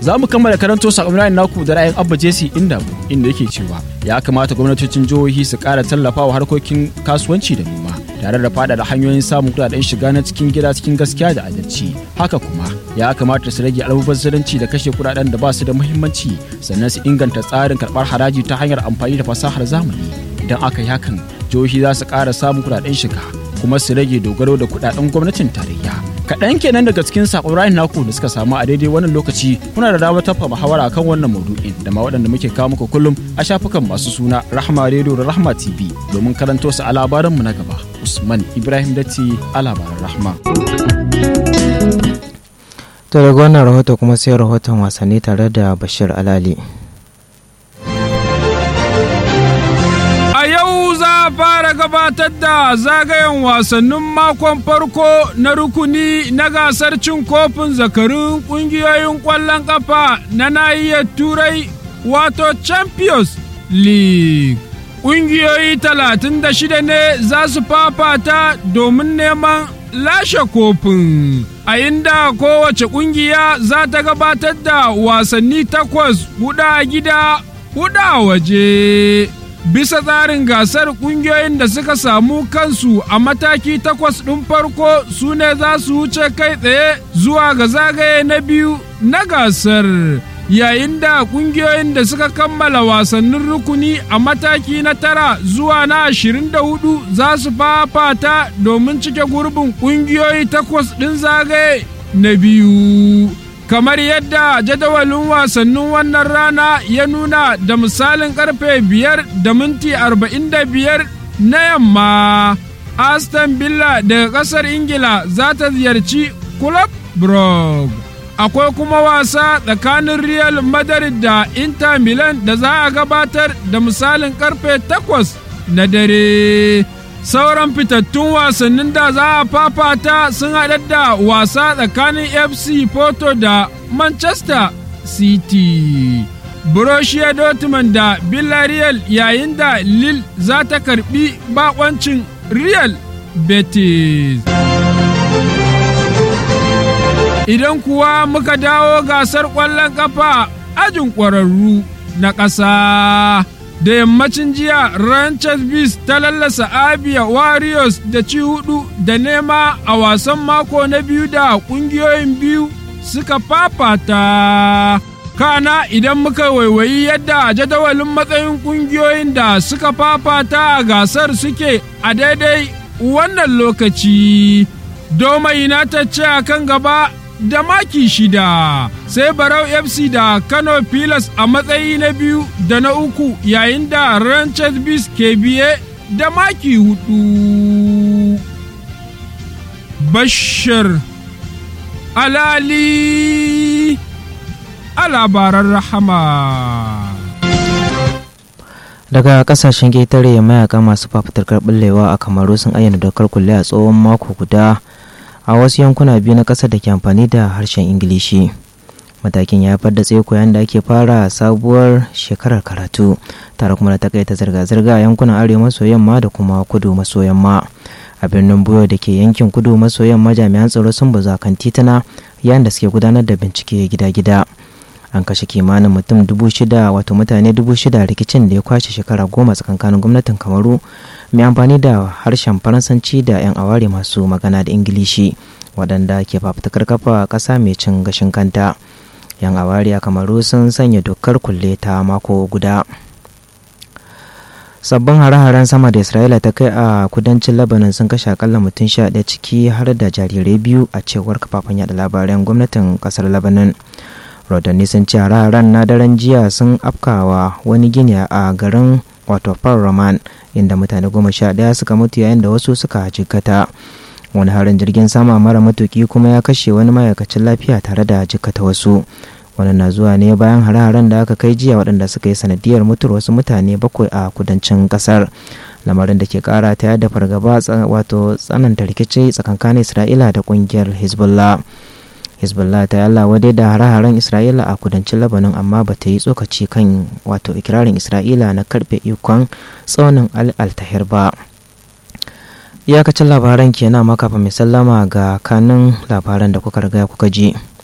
za mu kammala karanto sakonnin naku da ra'ayin abba jesi inda inda yake cewa ya kamata gwamnatocin jihohi su ƙara tallafawa harkokin kasuwanci da noma tare da faɗaɗa hanyoyin samun kuɗaɗen shiga na cikin gida cikin gaskiya da adalci haka kuma ya kamata su rage almubazzaranci da kashe kuɗaɗen da ba su da muhimmanci sannan su inganta tsarin karɓar haraji ta hanyar amfani da fasahar zamani idan aka yi hakan jihohi za su ƙara samun kuɗaɗen shiga kuma su rage dogaro da kuɗaɗen gwamnatin tarayya kaɗan kenan daga cikin saƙon ra'ayin naku da suka samu a daidai wannan lokaci kuna da damar tafa muhawara kan wannan maudu'in da ma waɗanda muke kawo muku kullum a shafukan masu suna rahma radio da rahma tv domin karanto su a labaranmu na gaba usman ibrahim datti a labaran rahma to daga wannan rahoto kuma sai rahoton wasanni tare da bashir alali fara gabatar da zagayen wasannin makon farko na rukuni na gasar cin kofin zakarun kungiyoyin ƙwallon ƙafa na nahiyar turai wato champions league ƙungiyoyi talatin da shida ne za su fafata domin neman lashe kofin a inda kowace ƙungiya za ta gabatar da wasanni takwas hudu a gida hudu a waje bisa tsarin gasar kungiyoyin da suka samu kansu a mataki takwas ɗin farko su ne za su wuce kai tsaye zuwa ga zagaye na biyu na gasar yayin da kungiyoyin da suka kammala wasannin rukuni a mataki na tara zuwa na ashirin da hudu za su fafata domin cike gurbin kungiyoyi takwas ɗin zagaye na biyu kamar yadda jadawalin wasannin wannan rana ya nuna da misalin karfe biyar da minti arba'in da biyar na yamma aston villa daga kasar ingila za ta ziyarci club brugge akwai kuma wasa tsakanin real madrid da inter milan da za a gabatar da misalin karfe takwas na dare sauran fitattun wasannin da za a fafata sun haɗar da wasa tsakanin fc porto da manchester city borussia dortmund da villarreal yayin da lille za ta karbi bakoncin real betis idan kuwa muka dawo gasar ƙwallon ƙafa ajin ƙwararru na ƙasa da yammacin jiya Ranchers Beast ta lallasa Abia Warriors da ci hudu da nema a wasan mako na biyu da kungiyoyin biyu suka fafata. Kana idan muka waiwayi yadda jadawalin matsayin kungiyoyin da suka fafata a gasar suke a daidai wannan lokaci. Doma United ce a kan gaba da maki shida sai barau fc da kano pilas a matsayi na biyu da na uku yayin da ranches bis ke biye da maki hudu bashir alali a labaran rahama daga kasashen ƙetare mayaka masu fafutukar ɓullewa a kamaru sun ayyana dokar kulle a tsohon mako guda a wasu yankuna biyu na ƙasar da ke amfani da harshen ingilishi matakin ya haifar da tsaiko yayin da ake fara sabuwar shekarar karatu tare kuma da takaita zirga-zirga a yankunan arewa maso yamma da kuma kudu maso yamma a birnin buyo da ke yankin kudu maso yamma jami'an tsaro sun bazu kan tituna yayin da suke gudanar da bincike gida-gida an kashe kimanin mutum dubu shida wato mutane dubu shida rikicin da ya kwashe shekara goma tsakankanin gwamnatin kamaru mai amfani da harshen faransanci da 'yan aware masu magana da ingilishi waɗanda ke fafutukar kafa ƙasa mai cin gashin kanta 'yan aware a kamaru sun sanya dokar kulle ta mako guda sabbin hare-haren sama da isra'ila ta kai a kudancin labanin sun kashe akalla mutum sha ɗaya ciki har da jarirai biyu a cewar kafafen yada labaran gwamnatin ƙasar labanin rodanni sun ce hare-haren na daren jiya sun afkawa wani gini a garin wato roman inda mutane goma sha ɗaya suka mutu yayin da wasu suka jikkata wani harin jirgin sama mara matuki kuma ya kashe wani ma'aikacin lafiya tare da jikkata wasu wani na zuwa ne bayan hare-haren da aka kai jiya waɗanda suka yi sanadiyar mutuwar wasu mutane bakwai a kudancin ƙasar lamarin da ke ƙara ta yadda fargaba wato tsananta rikici tsakankanin isra'ila da ƙungiyar hezbollah hezbollah ta yalla wadai da hare-haren isra'ila a kudancin labanin amma ba ta yi tsokaci kan wato ikirarin isra'ila na karbe ikon tsaunin al-altahir ba iyakacin labaran kenan makafa mai sallama ga kanin labaran da kuka riga kuka ji